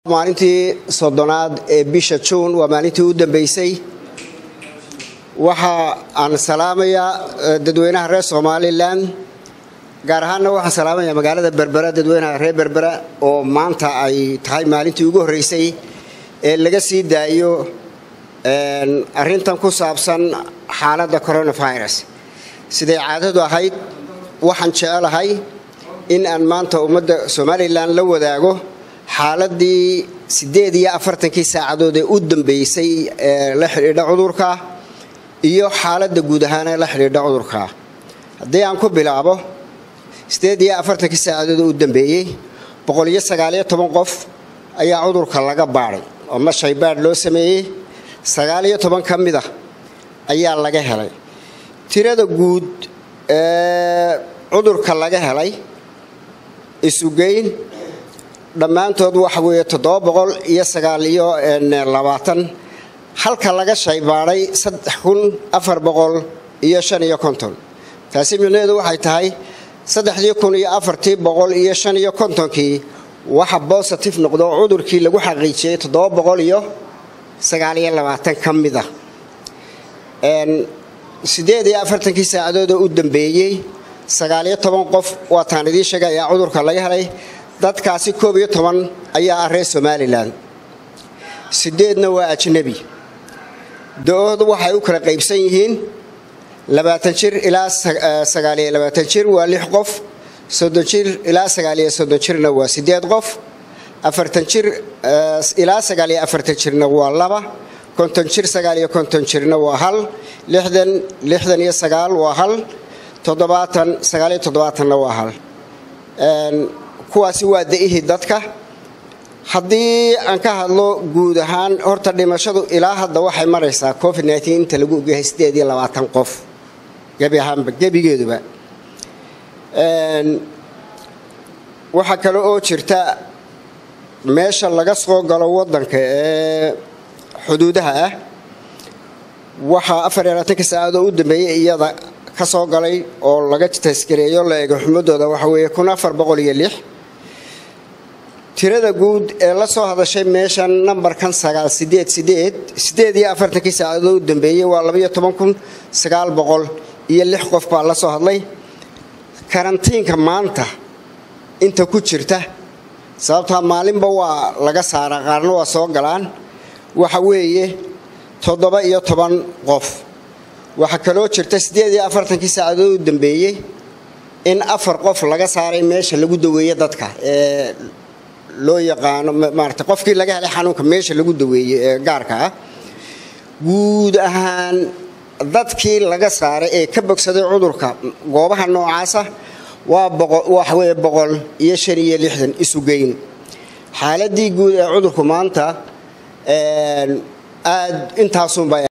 maalintii soddonaad ee bisha juun waa maalintii u dambeysay waxa aan salaamayaa dadweynaha reer somalilan gaar ahaanna waxaan salaamayaa magaalada berbera dadweynaha reer berbera oo maanta ay tahay maalintii ugu horreysay ee laga sii daayo arintan ku saabsan xaaladda coronavirus siday caadadu ahayd waxaan jecelahay in aan maanta ummadda somalilan la wadaago xaaladii siddeed iyo afartankii saacadood ee u dambeysay ee la xidhiidha cudurka iyo xaaladda guud ahaan ee la xidhiidha cudurka haddii aan ku bilaabo siddeed iyo afartankii saacadood ee u dambeeyey boqol iyo sagaaliyo toban qof ayaa cudurka laga baadhay oo mashay baadh loo sameeyey sagaaliyo toban ka mid ah ayaa laga helay tirada guud ee cudurka laga helay isugeyn dhammaantood waxa weeye toddoba boqol iyo sagaal iyo labaatan halka laga shaybaadhay saddex kun afar boqol iyo shan iyo konton taasi micnaheedu waxay tahay saddexdii kun iyo afartii boqol iyo shan iyo kontonkii waxa bositive noqdo cudurkii lagu xaqiijiyey toddoba boqol iyo sagaal iyo labaatan ka mid ah siddeed iyo afartankii saacadood oo u dambeeyey sagaaliyo toban qof waataan idiin sheegay ayaa cudurka laga helay dadkaasi koob iyo toban ayaa ah reer somalilan sideedna waa ajnabi da-oodu waxay u kala qaybsan yihiin labaatan jir ilaa sagaaliyo labaatan jir waa lix qof soddon jir ilaa sagaaliyo soddon jirna waa sideed qof afartan jir ilaa sagaaliyo afartan jirna waa laba konton jir sagaaliyo konton jirna waa hal lixdan lixdan iyo sagaal waa hal toddobaatan sagaaliyo toddobaatanna waa hal kuwaasi waa da-ihii dadka haddii aan ka hadlo guud ahaan horta dhimashadu ilaa hadda waxay maraysaa covid nteen inta lagu ogyahay siddeed iyo labaatan qof gebi ahaanba gebigeeduba waxaa kale oo jirta meesha laga soo galo waddanka ee xuduudaha ah waxaa afar iyo labaatanka saacadoo u dambeeyey iyada ka soo galay oo laga taskareeyo la eego xumadooda waxa weeye kun afar boqol iyo lix tirada guud ee la soo hadashay meeshan nambarkan sagaal sideed sideed sideed iyo afartankii saacadood u dambeeyey waa labaiyo toban kun sagaal boqol iyo lix qof baa la soo hadlay karantiinka maanta inta ku jirta sababtaa maalinba waa laga saaraa qaarna waa soo galaan waxa weeye toddoba iyo toban qof waxaa kaloo jirta siddeed iyo afartankii saacadood u dambeeyey in afar qof laga saaray meesha lagu daweeye dadka ee loo yaqaano maarata qofkii laga helay xanuunka meesha lagu daweeyey ee gaarka ah guud ahaan dadkii laga saaray ee ka bogsaday cudurka goobaha noocaasa waa waxaweye boqol iyo shan iyo lixdan isugeyn xaaladii guud ee cudurku maanta aad intaasunba